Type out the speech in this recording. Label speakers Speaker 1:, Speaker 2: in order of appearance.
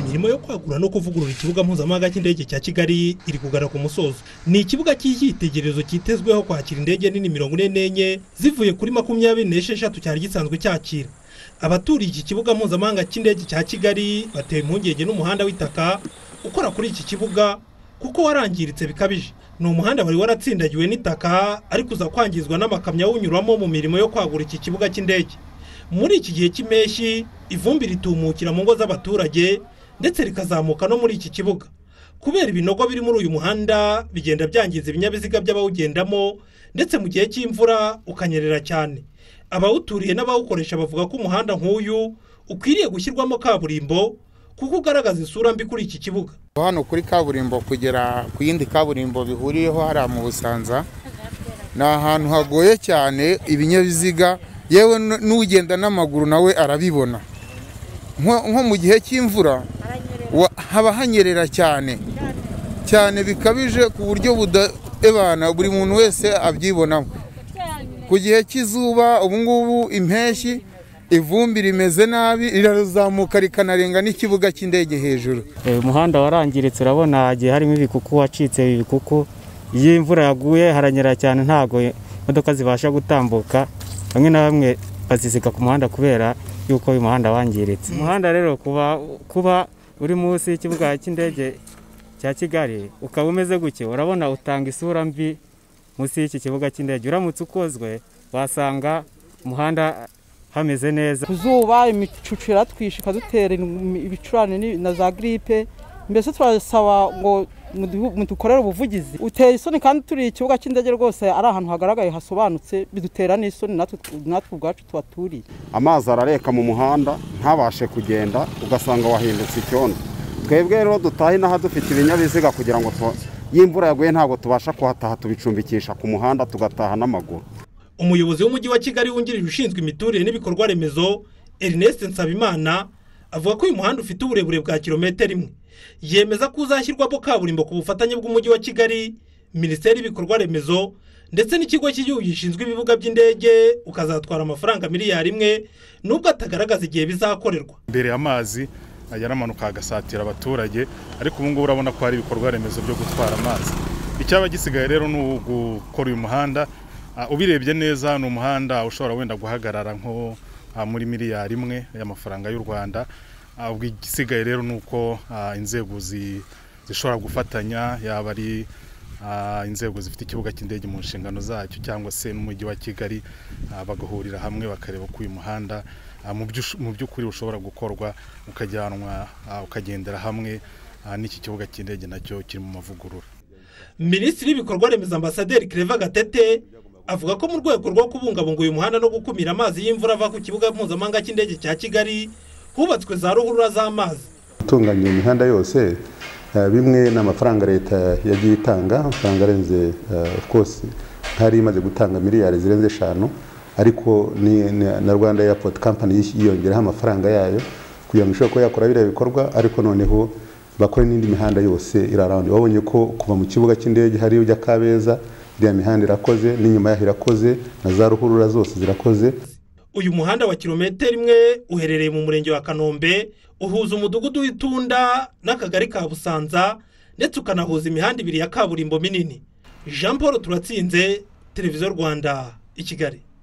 Speaker 1: imirimo yo kwagura no kuvugurura ikibuga mpuzamahanga cy'indege cya kigali iri kugana ku musozo ni ikibuga cy'icyitegererezo cyitezweho kwakira indege nini mirongo ine n'enye zivuye kuri makumyabiri n'esheshatu cyari gisanzwe cyakira abaturiye iki kibuga mpuzamahanga cy'indege cya kigali batewe impungenge n'umuhanda w'itaka ukora kuri iki kibuga kuko warangiritse bikabije ni umuhanda wari waratsindagiwe n'itaka ariko uza kwangizwa n'amakamyo awunyuramo mu mirimo yo kwagura iki kibuga cy'indege muri iki gihe cy'impeshyi ivumbi ritumukira mu ngo z'abaturage ndetse rikazamuka no muri iki kibuga kubera ibinogo biri muri uyu muhanda bigenda byangiza ibinyabiziga by'abawugendamo ndetse mu gihe cy'imvura ukanyerera cyane abawuturiye n'abawukoresha bavuga ko umuhanda nk'uyu ukwiriye gushyirwamo kaburimbo kuko ugaragaza isura mbi kuri iki kibuga
Speaker 2: hano kuri kaburimbo kugera ku yindi kaburimbo bihuriyeho hariya mu busanza ni ahantu hagoye cyane ibinyabiziga yewe n'ugenda n'amaguru nawe arabibona nko mu gihe cy'imvura haba hanyerera cyane cyane bikabije ku buryo budebana buri muntu wese abyibonamo ku gihe cy'izuba ubungubu impeshyi ivumbi rimeze nabi rirazamuka rikanarenga n'ikibuga cy'indege hejuru
Speaker 3: umuhanda warangiritse urabona hagiye harimo ibikuku wacitse ibikuku iyo imvura yaguye haranyera cyane ntabwo imodoka zibasha gutambuka bamwe na bamwe bazisiga ku muhanda kubera yuko uyu muhanda wangiritse umuhanda rero kuba uri munsi y'ikibuga cy'indege cya kigali ukaba umeze gutya urabona utanga isura mbi munsi y'iki kibuga cy'indege uramutse ukozwe wasanga umuhanda hameze neza
Speaker 4: ku zuba imicucu iratwishe ikadutera ibicurane na za giripe mbese turasaba ngo dukorere ubuvugizi uteye isoni kandi turiye ikibuga cy'indege rwose ari ahantu hagaragaye hasobanutse bidutera n'isoni natwe ubwacu tuhaturiye
Speaker 5: amazi arareka mu muhanda ntabashe kugenda ugasanga wahindutse icyondo twebwe rero dutahe inaha dufite ibinyabiziga kugira ngo iyo imvura yaguye ntabwo tubasha kuhataha tubicumbikisha ku muhanda tugataha n'amaguru
Speaker 1: umuyobozi w'umujyi wa kigali wungirije ushinzwe imiturire n'ibikorwa remezo ernest nsabimana avuga ko uyu muhanda ufite uburebure bwa kilometero imwe yemeza ko uzashyirwamo kaburimbo ku bufatanye bw'umujyi wa kigali minisiteri y'ibikorwa remezo ndetse n'ikigo cy'igihugu gishinzwe ibibuga by'indege ukazatwara amafaranga miliyari imwe nubwo atagaragaza igihe bizakorerwa
Speaker 6: mbere amazi yaramanuka agasatira abaturage ariko ubu ngubu urabona ko hari ibikorwa remezo byo gutwara amazi icyaba gisigaye rero ni ugukora uyu muhanda ubirebye neza ni umuhanda ushobora wenda guhagarara nko muri miliyari imwe y'amafaranga y'u rwanda igisigaye rero ni uko inzego zishobora gufatanya yaba ari inzego zifite ikibuga cy'indege mu nshingano zacyo cyangwa se n'umujyi wa kigali bagahurira hamwe bakareba ko uyu muhanda mu by'ukuri ushobora gukorwa ukajyanwa ukagendera hamwe n'iki kibuga cy'indege nacyo kiri mu mavugurura
Speaker 1: minisitiri w'ibikorwa remezo ambasaderi kereva gatete avuga ko mu rwego rwo kubungabunga uyu muhanda no gukumira amazi y'imvura ava ku kibuga mpuzamahanga cy'indege cya kigali hubatswe za ruhurura z'amazi
Speaker 7: gutunganya imihanda yose bimwe ni amafaranga leta yagiye itanga amafaranga arenze rwose nk'ari imaze gutanga miliyari zirenze eshanu ariko na rwanda airport company yiyongeraho amafaranga yayo kugira ngo ishobore kuba yakora biriya bikorwa ariko noneho bakore n'indi mihanda yose irarawundi babonye ko kuva mu kibuga cy'indege hariyo ujya kabeza iriya mihanda irakoze n'inyuma yaho irakoze na za ruhurura zose zirakoze
Speaker 1: uyu muhanda wa kilometero imwe uherereye mu murenge wa kanombe uhuza umudugudu w'itunda n'akagari ka busanza ndetse ukanahuza imihanda ibiri ya kaburimbo minini jean paul turatsinze televiziyo rwanda i kigali